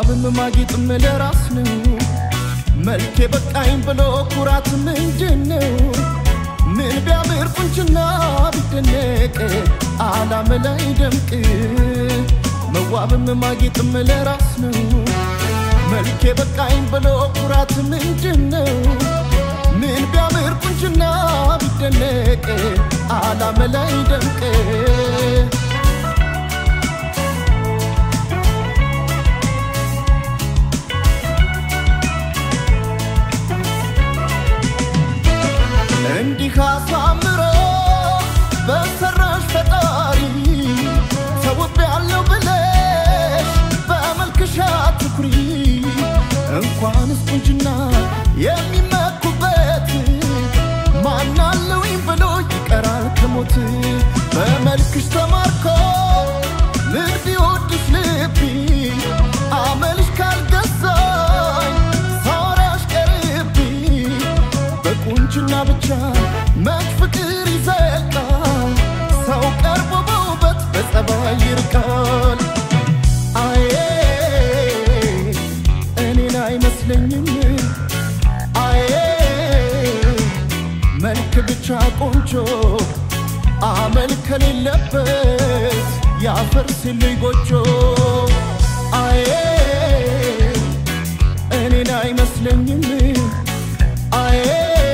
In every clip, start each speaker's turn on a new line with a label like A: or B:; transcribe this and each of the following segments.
A: መዋብም ማጌጥም ለራስ ነው። መልኬ በቃኝ ብሎ ኩራት ምንድን ነው? ምን ቢያምር ቁንጅና ቢደነቅ አላም ላይ ደምቅ መዋብም ማጌጥም ለራስ ነው። መልኬ በቃኝ ብሎ ኩራት ምንድን ነው? ምን ቢያምር ቁንጅና ቢደነቅ አላም ላይ ደምቅ እንዲህ አሳምሮ በሰራሽ ፈጣሪ ተውብ ያለው ብለሽ በመልክሽ አትኩሪ። እንኳንስ ቁንጅና የሚመኩበት ማናለውኝ ብሎ ይቀራል ከሞት በመልክሽ ተማርኮ ምን ቢወድሽ ልቢ አመልሽ ካልገዛኝ ሳወራሽ ቀርቢ በቁንጅና ብቻ መች ፍቅር ይዘልቃል? ሰው ቀርቦ በውበት በጸባይ ይርቃል። አዬ እኔን አይመስለኝም። አዬ መልክ ብቻ ቆንጆ አመል ከሌለበት ያፈርስልኝ ጎጆ አዬ እኔን አይመስለኝም አዬ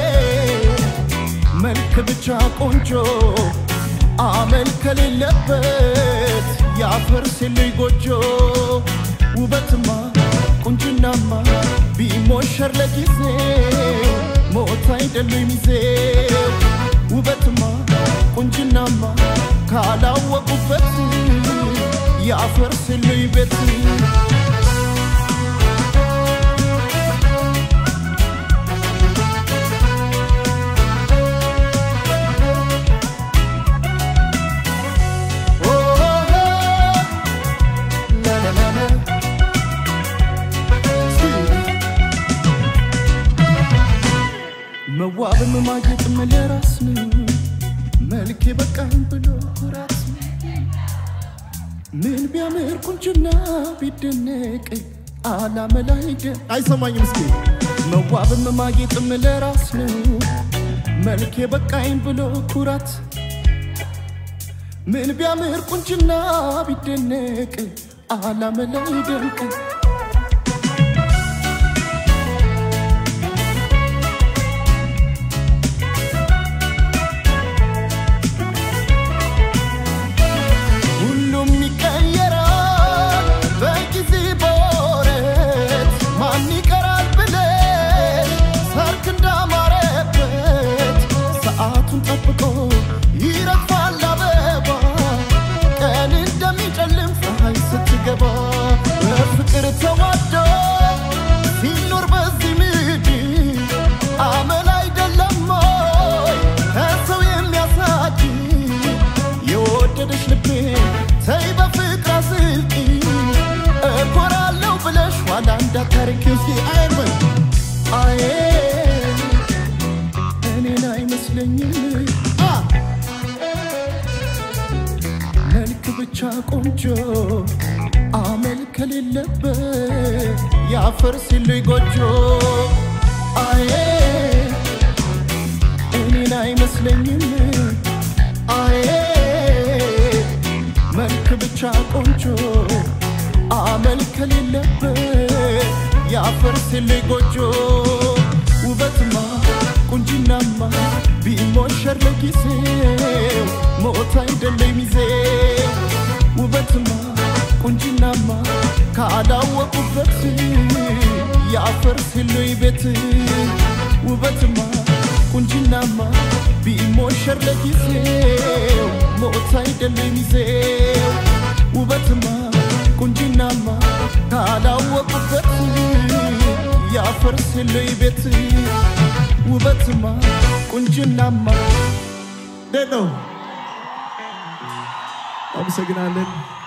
A: መልክ ብቻ ቆንጆ አመል ከሌለበት ያፈርስልኝ ጎጆ ውበትማ ቁንጅናማ ቢሞሸር ለጊዜው ሞት አይደሉም ሚዜው ውበትማ ቁንጅናማ ካላወቁበት ያፈርስልኝ ቤት መዋብም ማጌጥም ለራስ ነው። መልኬ በቃኝ ብሎ ኩራት ምን ቢያምር ቁንጅና ቢደነቅ አላመ ላይ ደ- አይሰማኝም እስኪ መዋብም ማጌጥም ለራስ ነው። መልኬ በቃኝ ብሎ ኩራት ምን ቢያምር ቁንጅና ቢደነቅ አላመ ላይ ደምቅ ሁሉም ይቀየራል በጊዜ በወረት ማን ይቀራል ብለሽ ሰርክ እንዳማረበት ሰዓቱን ጠብቆ ይረግፋል አበባ ቀን እንደሚጨልም ፀሐይ ስትገባ በፍቅር ተዋዶ ሲኖር በዚህ ምድር አመል አይደለም ወይ ከሰው የሚያሳድ የወደደሽ ልቤ ተይ በፍቅር አስልቂ እኮራለሁ ብለሽ ኋላ እንዳታርኪ እስኪ አይበል አዬ እኔን አይመስለኝም አ መልክ ብቻ ቆንጆ አመል ከሌለበት ያፈርስልኝ ጎጆ አዬ እኔን አይመስለኝም አዬ መልክ ብቻ ቆንጆ አመል ከሌለበት ያፈርስልኝ ጎጆ ውበትማ ቁንጅናማ ቢሞሸር ለጊዜው ሞት አይደለም ሚዜው ውበትማ ቁንጅናማ ካላወቁበት ያፈርስልኝ ቤት ውበትማ ቁንጅናማ ቢሞሸር ለጊዜው ሞት አይደለም ሚዜው ውበትማ ቁንጅናማ ካላወቁበት ያፈርስልኝ ቤት ውበትማ ቁንጅናማ
B: እንዴት ነው? አመሰግናለን።